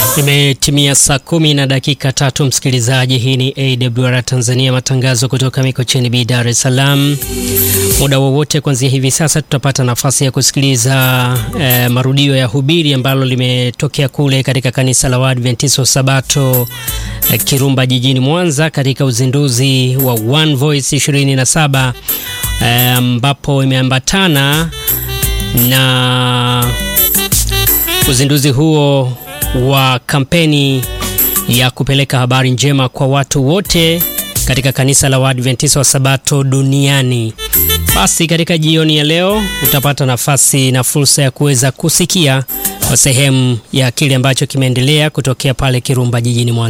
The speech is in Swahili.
Imetimia saa kumi na dakika tatu, msikilizaji. Hii ni AWR Tanzania, matangazo kutoka Mikocheni B, Dar es Salaam. Muda wowote kuanzia hivi sasa tutapata nafasi ya kusikiliza eh, marudio ya hubiri ambalo limetokea kule katika kanisa la Waadventista wa Sabato eh, Kirumba jijini Mwanza katika uzinduzi wa One Voice 27 ambapo eh, imeambatana na uzinduzi huo wa kampeni ya kupeleka habari njema kwa watu wote katika kanisa la Waadventista wa Sabato duniani. Basi katika jioni ya leo utapata nafasi na fursa ya kuweza kusikia kwa sehemu ya kile ambacho kimeendelea kutokea pale Kirumba jijini Mwanza.